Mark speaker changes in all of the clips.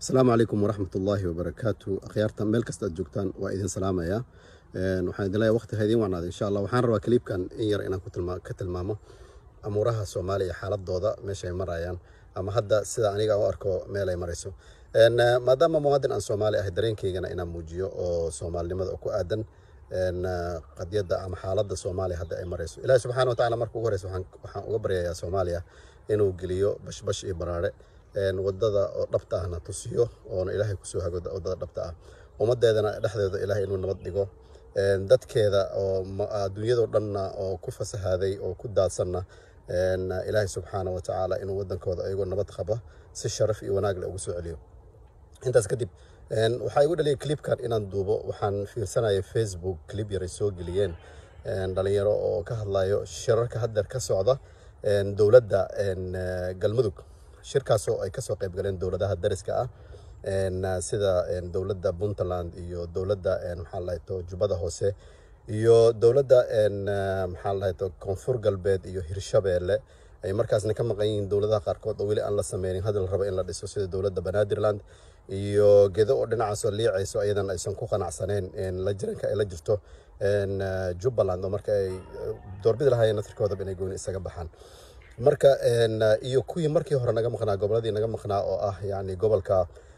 Speaker 1: asalaamu calaykum waraxmat ullaahi wabarakaatu akhyaarta meel kasta aad joogtaan waa idin salaamaya waxaan idin leeyahay waqti ha idiin wacnaada insha allah waxaan rabaa kaliibkan in yar inaan ka tilmaamo amuuraha soomaaliya xaaladooda meesha ay marayaan ama hadda sida aniga u arko meel ay marayso maadaama muwaadin aan soomaali ahay dareenkaygana inaan muujiyo oo soomaalinimada oo ku aadan qadiyadda ama xaaladda soomaaliya hadda ay marayso ilaahi subxaana wa tacala marka ugu horeysa waxaan uga baryayaa soomaaliya inuu geliyo bashbash iyo baraare wadada oo dhabta ahna tusiyo oona ilaahay kusoo hago wadada dhabta ah ummadeedana dhexdeeda ilaahay inuu nabad dhigo dadkeeda oo adduunyadoo dhanna oo ku fasahaaday oo ku daadsanna ilaahay subxaana wa tacaala inuu wadankooda ayagoo nabad qaba si sharaf iyo wanaag leh ugu soo celiyo intaas kadib waxaa igu dhaliyay clipkan inaan duubo waxaan fiirsanaya facebook clip yaray soo geliyeen dhalinyaro oo ka hadlayo shirarka haddeer ka socda dowladda galmudug shirkaasoo ay kasoo qayb galeen dowladaha dariska ah sida dowladda puntland iyo dowladda maxaa lahayto jubbada hoose iyo dowladda maxaa lahayto koonfur galbeed iyo hirshabeelle ay markaasna ka maqan yihiin dowladaha qaarkood oo weli aan la sameynin hadal raba in la dhiso sida dowladda banaadirland iyo gedo oo dhinacaasoo liicayso ayadan aysan ku qanacsaneen la jiranka ay la jirto jubbaland oo marka ay doorbidi lahaayeen naftirkoodaba inay gooni isaga baxaan marka iyo kuwii markii hore naga maqnaa goboladii naga maqnaa oo ah yani gobolka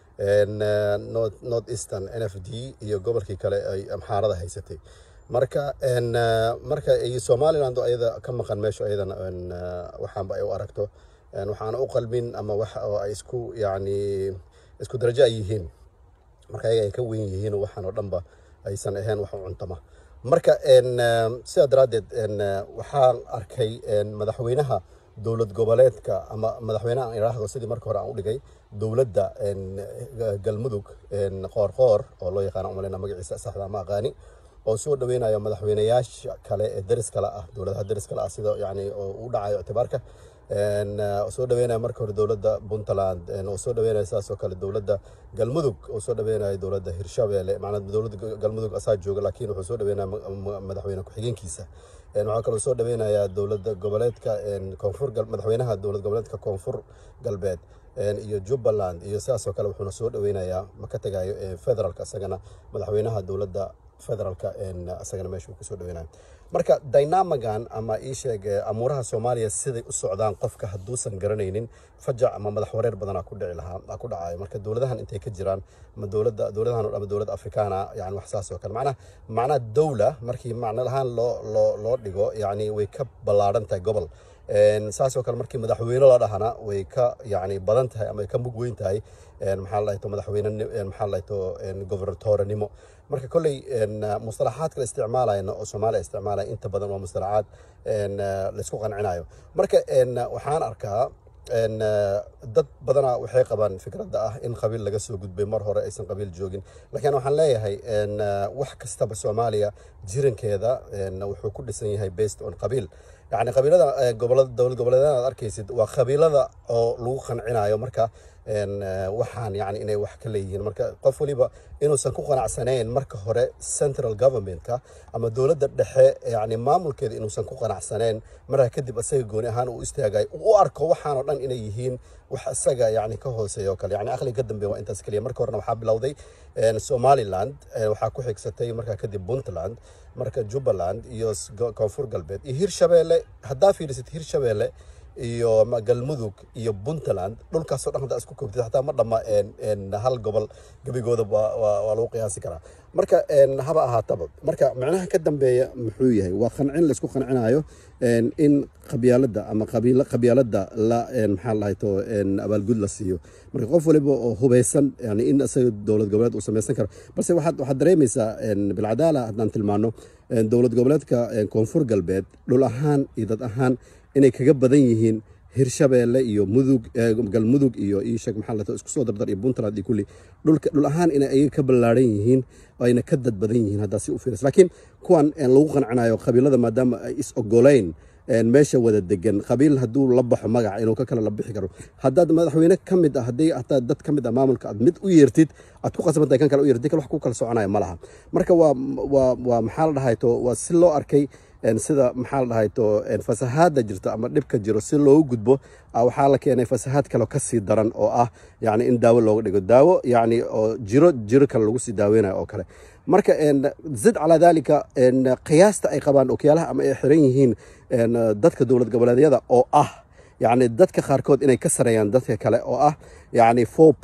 Speaker 1: north eastern n f d iyo gobolkii kale ay amxaarada haysatay marka marka iyo somaliland oo ayada ka maqan meesha ayadana waxaanba ay u aragto waxaana u qalmin ama wax oo ay isku yani isku darajo ay yihiin marka ayaga ay ka weyn yihiin waxaan oo dhanba aysan ahayn wax u cuntama marka sidaa daraaddeed waxaan arkay madaxweynaha dowlad goboleedka ama madaxweynaha aan idhaahdo sidii marka hore aan u dhigay dowladda galmudug qoorqoor oo loo yaqaana umaleyna magaciisa saxda ama aqaani oo soo dhaweynayo madaxweynayaasha kale ee deris kale ah dowladaha deris kale ah sida yani oo u dhacayo ictibaarka soo dhaweynaya marka hore dowladda puntland oo soo dhaweynaya sidaas oo kale dowladda galmudug oo soo dhaweynaya dowladda hirshabeelle macnaa dowladda galmudug asaa jooga laakiin wuxuu soo dhaweynaya madaxweyne ku-xigeenkiisa waxaa kaloo soo dhaweynayaa dowladda goboleedka koonfur madaxweynaha dowlad goboleedka koonfur galbeed iyo jubbaland iyo sidaas oo kale wuxuuna soo dhaweynayaa ma ka tegayo federaalka isagana madaxweynaha dowladda federaalka isagana meesha uu kusoo dhaweynayo marka dynamagan ama ii sheeg amuuraha soomaaliya siday u socdaan qofka hadduusan garanaynin fajac ama madax wareer badanaa ku dhici lahaa ku dhacayo marka dowladahan intay ka jiraan ama dowladda dowladahan ama dowlad afrikaana yani wax saas oo kale macnaha macnaha dowla markii macno lahaan loo loo loo dhigo yani way ka ballaadhan tahay gobol saas oo kale markii madaxweyne la dhahana way ka yani badan tahay ama ay ka mug weyn tahay maxaa lahayto madaxweyne maxaa lahayto gobernatorenimo marka kolley mustalaxaadka la isticmaalayna oo soomaaliya isticmaalaya inta badan waa mustalaxaad laysku qancinayo marka waxaan arkaa dad badanaa waxay qabaan fikradda ah in qabiil laga soo gudbay mar hore aysan qabiil joogin laakiin waxaan leeyahay wax kastaba soomaaliya jirankeeda wuxuu ku dhisan yahay based on qabiil yani qabiilada gobolada dowlad goboleedyada aad arkaysid waa qabiilada oo lagu qancinayo marka waxaan yani inay wax ka leeyihiin marka qof waliba inuusan ku qanacsanayn marka hore central governmentka ama dowladda dhexe yani maamulkeeda inuusan ku qanacsanayn markaa kadib isaga gooni ahaan uu istaagayo u arko waxaan oo dhan inay yihiin wax isaga yani ka hooseeya oo kale yani aqliga ka dambeeya waa intaas keliya marka horena waxaa bilowday somaliland waxaa ku xigsatay markaa kadib puntland marka jubbaland iyo koonfur galbeed iyo hirshabeelle haddaa fiirisid hirshabeelle iyo galmudug iyo puntland dhulkaasoo dhan haddaa isku koobtid xataa ma dhamma hal gobol gebigooda waa lagu qiyaasi karaa marka haba ahaataba marka macnaha ka dambeeya muxuu yahay waa qancin laysku qancinayo in qabyaaladda ama qabyaaladda la maxaa lahayto abaalgud la siiyo marka qof waliba oo hubeysan yani in isaga dowlad goboleed uu samaysan karo balse waxaad waxaad dareemaysaa bilcadaala haddaan tilmaano dowlad goboleedka koonfur galbeed dhul ahaan iyo dad ahaan inay kaga badan yihiin hirshabeelle iyo mudug galmudug iyo iisheeg maxaa lato isku soo dardar iyo puntland iyo kulli dhulka dhul ahaan inay ayaga ka ballaaran yihiin ayna ka dad badan yihiin haddaa si u fiiris laakiin kuwan lagu qancinayo qabiilada maadaama ay is ogolayn meesha wada degan qabiil hadduu la baxo magaca inuu ka kale la bixi karo haddaad madaxweyne ka mid ah haddii hataa dad ka mid ah maamulka aad mid u yeertid aad ku qasban tahay kan kale u yeertid kale wax ku kala soconaya ma laha marka waa waa waa maxaa la dhahay to waa si loo arkay een, sida maxaa la dhahay to een, fasahaada jirto ama dhibka jiro si loogu gudbo ah, waxaa la keenay fasahaad kale oo kasii daran oo ah yani in daawo looga dhigo daawo yani oo jiro jiro kale lagu sii daaweynayo oo kale marka een, zid calaa dalika een, qiyaasta ay qabaan okyaalaha ama ay xiran yihiin een, dadka dowlad goboleedyada oo ah yani dadka qaarkood inay ka sareeyaan dadka kale oo ah yani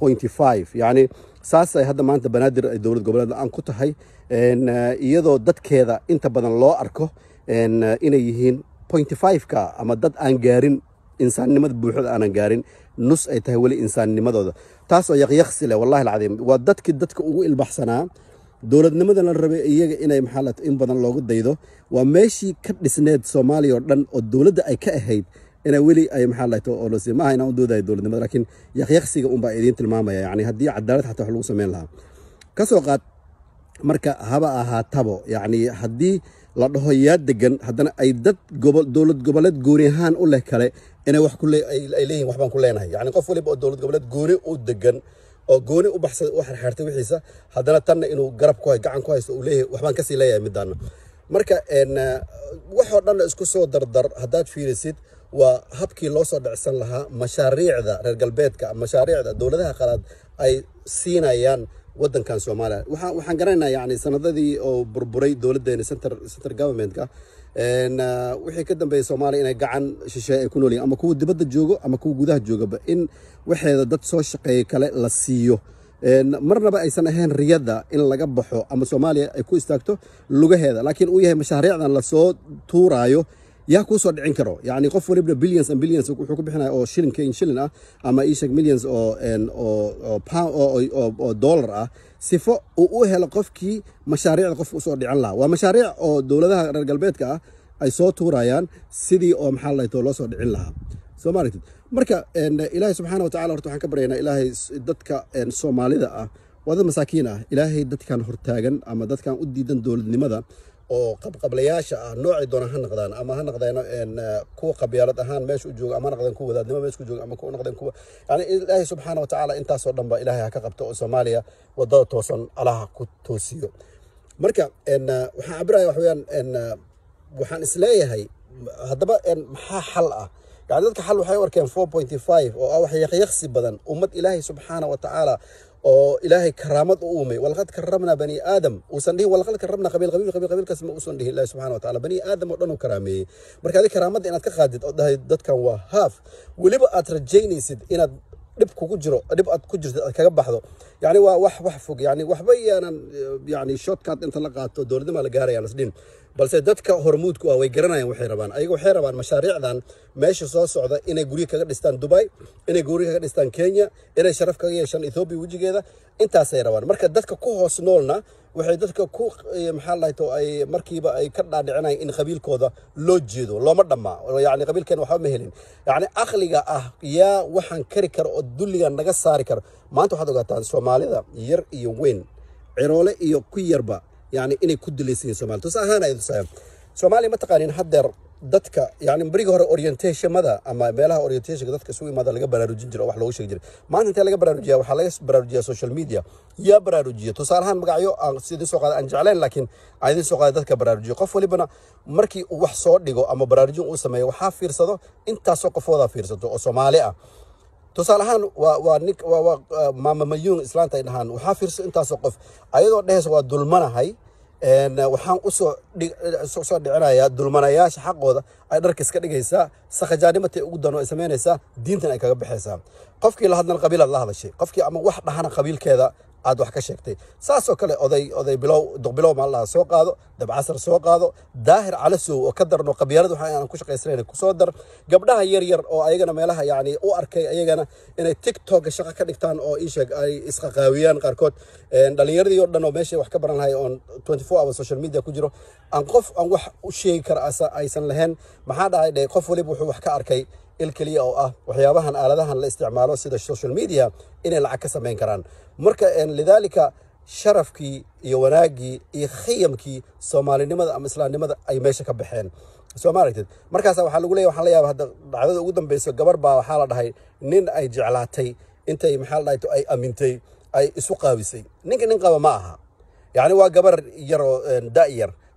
Speaker 1: 4.5 yani saasay hadda maanta banaadir ay dowlad goboleed la-aan ku tahay een, eh, iyadoo dadkeeda inta badan loo arko een, eh, inay yihiin 0.5ka ama dad aan gaarin insaannimada buuxda aanan gaarin nus ay tahay weli insaannimadooda taasoo yaqyaqsi leh wallahi alcadiim waa dadkii dadka ugu ilbaxsanaa dowladnimadan la rabay iyaga inay maxaa la in badan loogu daydo waa meeshii ka dhisneed soomaaliya oo dhan oo dowladda ay ka ahayd inay weli ay maxaa la oo lasi maaha inaan u doodayo dowladnimada laakiin yaqyaqsiga unbaa idiin tilmaamaya yani haddii cadaalad xataa wax lagu sameyn lahaa ka soo qaad marka haba ahaatabo yani haddii la dhaho yaa degan haddana ay dad gobo- dowlad goboleed gooni ahaan u leh kale inay wax ku le- ay ay leeyihin waxbaan ku leenahay yani qof waliba oo dowlad goboleed gooni u degan oo gooni u baxsada u xerxeertay wixiisa haddana tanna inuu garab ku hay gacan ku haysto uu leeyahay waxbaan kasii leeyahay midaana marka een, eh, waxoo dhan isku soo dardar haddaad fiirisid waa habkii loo soo dhicsan lahaa mashaariicda reer galbeedka mashaariicda dowladaha qalaad ay siinayaan wadankan soomaaliya waxaan waxaan garanaynaa yani sanadadii oo burburay dowladdeena center center governmentka een, ah, wixii ka dambeeyay soomaaliya inay gacan shisheeye ay ku nool yihiin ama kuwa dibadda joogo ama kuwa gudaha joogaba in waxeeda dad soo shaqeeya kale la siiyo Een, marnaba aysan ahayn riyada in laga baxo ama soomaaliya ay ku istaagto lugaheeda laakiin uu yahay mashaariicdan lasoo tuuraayo yaa kuu soo dhicin karo yani qof walibna billions and billions wuxuu ku bixinaya oo shilin keyn shilin ah ama ishag millions oo een, oo oo pound- oo oo- oo- oo dollar ah sifo uu u helo qofkii mashaariicda qofka usoo dhicin lahaa waa mashaariic oo dowladaha reer galbeedka ah ay soo tuurayaan sidii oo maxaa la loo soo dhicin lahaa soo ma aragtid marka een, ilaahay subxaana watacaala horta waxaan ka baryaynaa ilaahay s- dadka een, soomaalida ah waa dad masaakiin ah ilaahay dadkan hortaagan ama dadkan u diidan dowladnimada oo qabqablayaasha ah noocay doona ha noqdaan ama ha noqdeen een, eh, kuwa qabyaalad ahaan meesha u jooga ama ha noqdeen kuwa wadaadnimo meesha ku jooga ama kuwa noqdeen kuwa yani ilaahay subxaana watacaala intaasoo dhan ba ilaahay ha ka qabto oo soomaaliya wadada toosan alaha ku toosiyo marka een, eh, waxaan cabiraya wax weeyaan een, eh, waxaan isleeyahay haddaba een, maxaa xal ah yani dadka xal waxay u arkeen 4.5 oo ah wax yaqyaqsi badan ummad ilaahay subxaana wa tacaala oo ilaahay karaamad u uumay walaqad karamnaa bani aadam uusan dhihin walaqad karamnaa qabiil qabiil qabiil qabiilkaas ma uusan dhihin ilaahay subxaana wa tacaala bani aadam oo dhan uu karaameeyey marka adi karaamadda inaad ka qaadid oo dhahay dadkan waa haaf weliba aad rajaynaysid inaad dhib kugu jiro dhib aad ku jirto aad kaga baxdo yani waa wax wax fog yani waxba yaanan yani shortcut inta la qaato dowladnima la gaarayaan isdhin balse dadka hormuudku ah way garanayaan waxay rabaan ayaga waxay rabaan mashaariicdan meesha soo socda inay guryo kaga dhistaan dubai inay guryo kaga dhistaan kenya inay sharaf kaga yeeshaan ethoobia wejigeeda intaasay rabaan marka dadka ku hoos noolna waxay dadka ku eh, maxaa lahay to ay markiiba ay ka dhaadhicinayaan in qabiilkooda loo jeedo looma dhammaa yani qabiilkeen waxba ma helin yani aqliga ah yaa waxaan kari kara oo dulligan naga saari karo maanta waxaad ogaataan soomaalida yar iyo weyn ciroole iyo ku yarba yani inay ku dilaysan yihin somalia tusa ahaan ay tusayaan soomaaliya ma taqaanin haddeer dadka yani berigii hore orientationmada ama meelaha orientationka dadka isugu imaada laga baraarujin jiro oo wax loogu sheegi jiray maanta intee laga baraarujiya waxaa laga baraarujiyaa social media yaa baraarujiya tusaale ahaan magacyo aan sidin soo qaada aan jeclayn laakiin aan idin soo qaada dadka baraarujiya qof walibana markii uu wax soo dhigo ama baraarujin uu sameeyo waxaa fiirsado intaasoo qofoodaa fiirsato oo soomaali ah tusaale ahaan waa waa nin waa waa ah, maama mayuun islaanta ay dhahaan waxaa fiirso intaasoo qof ayadoo dhehaysa waa dulmanahay een, waxaan usoo dhig- soo soo dhicinayaa dulmanayaasha xaqooda ay dharka iska dhigaysaa sakhajaanimatay ugu dano ay samaynaysaa diintan ay kaga baxaysaa qofkii la hadlana qabiilaad la hadashay qofkii ama wax dhahana qabiilkeeda aad wax ka sheegtay saasoo kale oday oday bilow duqbilow maalaha soo qaado dabcasar soo qaado daahir calasow oo ka darno qabyaalad waxa aan ku shaqaysanayn kusoo dar gabdhaha yar yar oo ayagana meelaha yani u arkay ayagana inay tiktok shaqo ka dhigtaan oo iisheeg ay isqaqaawiyaan qaarkood Een, dhalinyaradii oo dhan oo meeshay wax ka baran lahay oon 24 hours social media ku jiro aan qof aan wax u sheegi kara asa- aysan lahayn maxaa dhacay dhe qof waliba wuxuu wax ka arkay il keliya oo ah waxyaabahan aaladahan la isticmaalo sida social media inay lacag ka samayn karaan marka een, lidaalika sharafkii iyo wanaaggii iyo khiyamkii soomaalinimada ama islaamnimada ay meesha ka baxeen soo ma aragtid markaasa waxaa lagu leeyahy waxaan la yaaba hadda dhacdada ugu dambeyso gabar baa waxaa la dhahay nin ay jeclaatay intay maxaa la dhahay to ay amintay ay isu qaabisay ninka nin qaba ma aha yacni waa gabar yaroo da' yar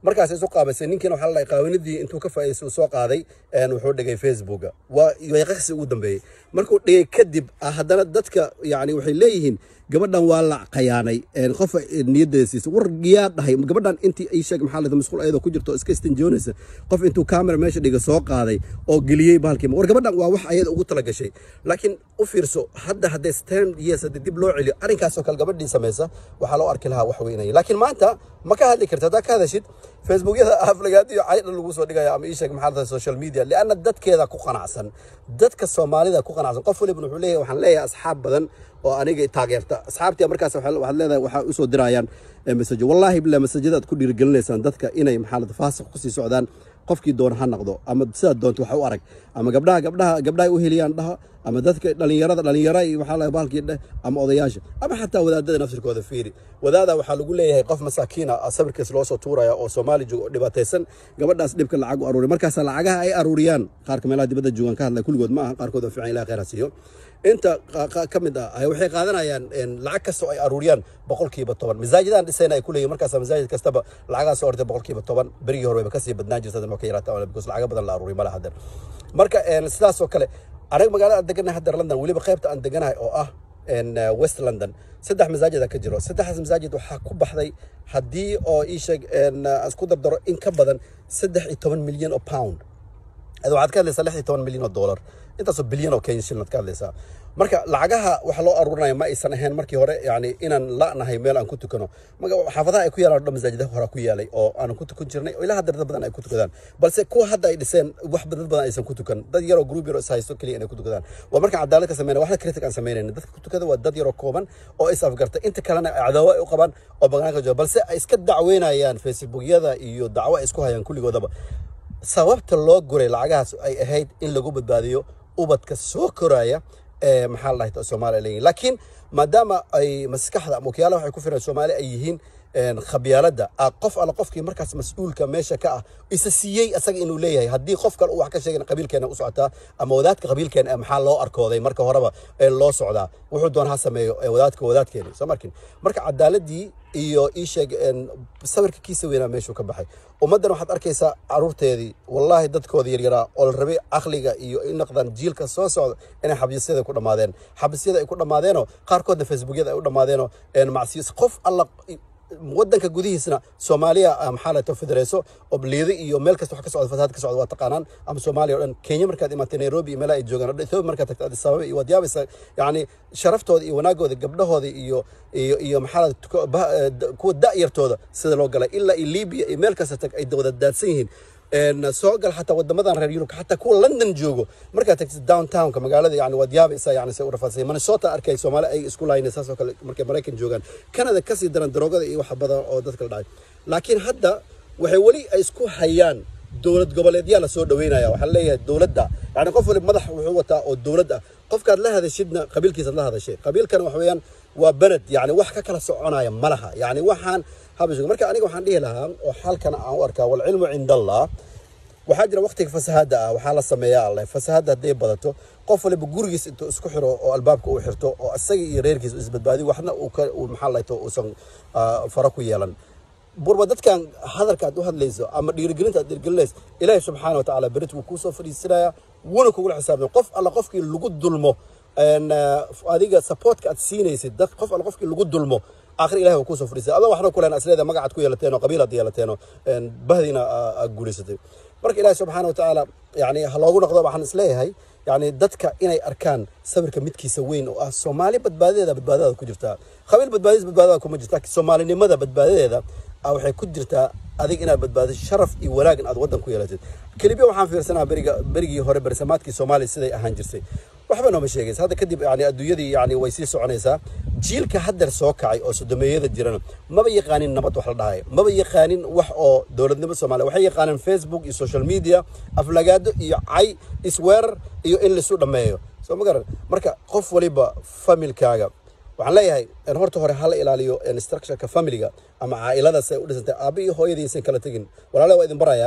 Speaker 1: markaas isu qaabaysay ninkiina waxaa la dhahay qaawanidii intuu ka faa'iidaystay uu soo qaaday een, wuxuu dhigay facebooka waa yaqaqsi ugu dambeeyey markuu dhigay kadib ah, haddana dadka yani waxay leeyihiin gabadhan waa la qayaanay een, qof niyadeeda siisa war yaa dhahay gabadhan intii ay sheeg maxaa lahda masquul ayadoo ku jirto oo iska istinjoonaysa qof intuu kamera meesha dhiga soo qaaday oo geliyey bahalkii war gabadhan waa wax ayada ugu talagashay laakiin u fiirso hadda hadday stand years haddii dib loo celiyo arrinkaasoo kale gabadhii samaysa waxaa loo arki lahaa wax weynaya laakiin maanta ma ka hadli karta haddaa ka hadashid facebookyada aflagaadiyo caydha lagu soo dhigaya ama ii sheeg maxaa lahda social media lianna dadkeeda ku qanacsan dadka soomaalida ku qanacsan qof waliba wuxuu leeyahay waxaan leeyahay asxaab badan oo aniga i taageerta asxaabtii markaas waxaa- waxaad leedahay waxaa usoo dirayaan eh, masajo wallaahi bilaa masajada aad ku dhiirigelinaysaan dadka inay maxaa lahda faasiq kusii socdaan qofkii doona ha noqdo ama sidaad doonto wax u arag ama gabdhaha gabdhaha gabdhaha u heliyaan dhaha ama dadka dhalinyarada dhalinyara iyo waxaa la bahalkii dheh ama odayaasha ama xataa wadaadada nafsirkooda fiiri wadaada waxaa lagu leeyahay qof masaakiina ah sawirkiis loo soo tuuraya oo soomaali jooga oo dhibaataysan gabadhaas dhibka lacag u aruuriya markaas lacagaha ay aruuriyaan qaarka meelaha dibadda joogaan ka hadlaya kulligood ma aha qaarkood waa fiican ilaha khayr ha siiyo inta qa- qa- ka mid ah ay waxay qaadanayaan een, lacag kasta oo ay aruuriyaan boqolkiiba toban masaajidan dhisayna ay ku leeyihin markaas masaajid kastaba lacagaas soo ortay boqolkiiba toban berigii hore wayba kasii badnaan jirta hadan waa ka yaraata because lacaga badan la aruuriy malaha hadan marka een, sidaas oo kale anaga magaalada aan deganahay hadda london weliba qaybta aan deganahay oo ah een, uh, west london saddex masaajida ka jiro saddexdaas masaajid waxaa ku baxday haddii oo ii sheeg een, uh, aan isku dardaro in ka badan saddex iyo toban milyan oo pound ad waxaad ka hadlaysaa lix iyo toban milyan oo dollar intaasoo bilyan oo kenya shilin aad ka hadlaysaa marka lacagaha waxa loo aruurinaya ma aysan ahayn markii hore yani inaan la'nahay meel aan ku tukano maga xaafadaha ay ku yaalaan oo dhan masaajida hore ku yaalay oo aanan ku tukan jirnay oo ilaa hadda dad badan ay ku tukadaan balse kuwa hadda ay dhiseen wax dad badan aysan ku tukan dad yaroo group yaroo is haysto keliya inay ku tukadaan waa markaan cadaalad ka sameynaya waxna critic aan sameynayna dadka ku tukada waa dad yaroo kooban oo is afgarta inta kalena cadaawo ay u qabaan oo banaanka jooga balse ay iska dacweynayaan facebookyada iyo dacwo ay isku hayaan kulligoodaba sababta loo guray lacagahaas ay ahayd in lagu badbaadiyo ubadka soo koraya ee maxaa la dhahay soomaaliya leeyihin laakiin maadaama ay maskaxda ama wakiyaalaha waxay ku firan soomaali ay yihiin een, khabyaaladda ah qof alla qofkii markaas mas-uulka meesha ka ah isa siiyey asaga inuu leeyahay haddii qof kale uu wax ka sheegana qabiilkeena u socotaa ama wadaadka qabiilkeena ee maxaa loo arkooday marka horeba ee loo socdaa wuxuu doona ha sameeyo ee wadaadka wadaadkeena soo markin marka cadaaladii iyo ii sheeg een, sawirka kiisa weynaa meeshuu ka baxay ummaddan waxaad arkaysaa caruurteedii wallaahi dadkooda yaryaraa oo la rabay caqliga iyo in naqdaan jiilka soo socda inay xabisyada ku dhammaadeen xabisyada ay ku dhammaadeenoo qaarkoodna facebookyada ay u dhammaadeenoo een, macsiyis qof alla wadanka gudihiisna soomaaliya ah, maxaa la tahay federeeso oo liido iyo meel kasta wax ka socda fasaad ka socda waa taqaanaan ama soomaaliya oo dhan kenya markaad imaatay nairobi iyo meelaha ay joogaan oo dhan ethiopia markaad tagto addis ababa iyo waad yaabaysaa yacni sharaftooda iyo wanaagooda gabdhahooda iyo iyo iyo maxaa la tuko- bah- eh, da- kuwa da'yartooda sida loo galay ilaa iyo libiya iyo meel kasta tag ay wada daadsan yihiin een, soo gal xataa wadamadan reer yurub xataa kuwa london joogo markaad tagtid downtownka magaalada yani waad yaabaysaa yani say u rafaadsan minnesota arkay soomaali ay isku laayna saas oo kale markay maraykan joogaan canada kasii daran daroogada iyo wax badan oo dadka la dhacay laakiin hadda waxay weli ay isku hayaan dowlad goboleedyaa la soo dhaweynaya waxaa leeyahay dowladda yani qof waliba madax wuxuu wataa oo dowlad ah qofkaad la hadashidna qabiilkiisaad la hadashay qabiilkana waxa weeyaan waa beled yani wax ka kala soconaya ma laha yani waxaan habashiga marka aniga waxaan dhihi lahaa oo xalkana aan u arkaa walcilmu cinda allah waxaa jira waqtiga fasahada ah waxaa la sameeyaa alle fasahada hadday badato qof waliba gurigiis intuu isku xiro oo albaabka uu xirto oo isaga iyo reerkiisa isbadbaadiyo waxna uu ka uu maxaa lahayto uusan ah, fara ku yeelan burba dadkan hadalka aad u hadlayso ama dhiirigelinta aad dhiirigelinayso ilaahi subxaana watacaala berit wuu kuu soo fadhiisinaya wuuna kugula xisaabtay qof alla qofkii lagu dulmo een, ah, adiga supportka aad siinaysid dad qof alla qofkii lagu dulmo aakhir ilahi wuu kuu soo fadhiisay adoo waxna ku leen asleeda magacaad ku yeelateen oo qabiil aad yeelateen oo een, bahdiina aa- aad guulaysatay marka ilaahi subxaana watacaala yani ha loogu noqdo waxaan isleeyahay yani dadka inay arkaan sawirka midkiisa weyn oo ah soomaali badbaadadeeda badbaadadaada ku jirtaa qabiil badbaadadiis badbaadadaada kuma jirta laakiin soomaalinimada badbaadadeeda ah waxay ku jirtaa adig inaad badbaadiso sharaf iyo wanaag in aad waddan ku yeelatid kelibya waxaan fiirsanaa beriga berigii hore bersamaadkii soomaaliya siday ahaan jirtay waxba nooma sheegaysa hadda kadib yani adduunyadii yani way sii soconaysaa jiilka haddeer soo kacay oo sodomeeyada jirana maba yaqaanin nabad wax la dhahay maba yaqaanin wax oo dowladnimo soomaaliya waxay yaqaaneen facebook iyo social media aflagaado iyo cay isweerar iyo in laisu dhammeeyo soo ma garan marka qof waliba familkaaga waxaan leeyahay in horta hore hala ilaaliyo instructionka familiga ama caa'iladaas ay u dhisantay aabba iyo hooyadii aysan kala tegin walaalaha waa idin barayaa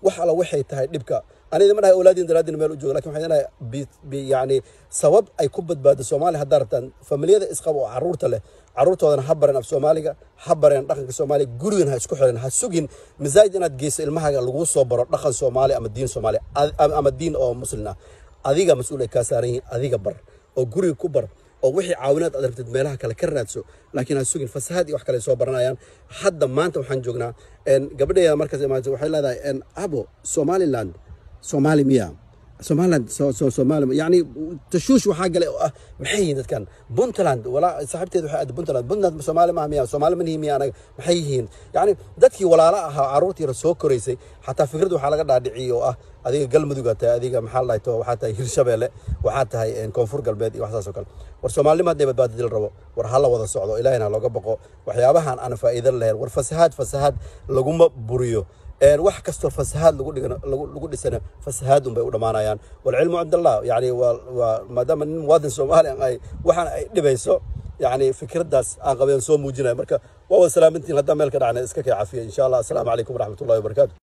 Speaker 1: wax alla waxay tahay dhibka anida ma dhahay awlaadiin daraadin meel u jooga lakin waxaan lenahay yani sabab ay ku badbaado soomaaliya haddaa rabtaan familiyada isqaba oo carruurta leh carruurtoodana ha bareen af soomaaliga ha bareen dhaqanka soomaaliya gurigan ha isku xiran ha sugin masaajid inaad geyso ilmahaaga laguu soo baro dhaqan soomaaliya ama diin soomaaliya ama diin oo muslin ah adiga mas-uul ay kaa saaran yihiin adiga bar oo guriga ku bar oo wixii caawinaad aad rabtid meelaha kale ka raadso laakiin ha sugin fasahaad iyo wax kale soo baranayaan hadda maanta waxaan joognaa gabadheeda markaas imaata waxay leedahay abo somaliland soomaali miya somaliland somaali yani tashuush waxaa galay oo ah maxay yihiin dadkan puntland walaa saaxiibteed waxay aada puntland puntland soomaali maaha miya soomaali manihi miya anaga maxay yihiin yani dadkii walaala ahaa carruurtii yara soo koraysay xataa fikrad waxaa laga dhaadhiciyey oo ah adiga galmudugaa tahay adiga maxaa lahay to waxaa tahay hirshabeelle waxaa tahay koonfur galbeed iyo wax saas oo kale war soomaalinima hadday badbaadadil rabo war hala wada socdo ilahina looga boqo waxyaabahan aan faa'iidan lahayn war fasahaad fasahaad laguma buriyo wax kastoo fasahaad lagu dhigan lagu dhisana fasahaad un bay u dhammaanayaan walcilmu cind allah yani waa waa maadaama nin muwaadin soomaaliya ay waxaan ay dhibayso yani fikraddaas aan qabeen soo muujinaya marka waa wada salaamintiin haddaan meel ka dhacna iska kay cafiya insha allah assalaamu calaykum waraxmat ullahi wabarakatu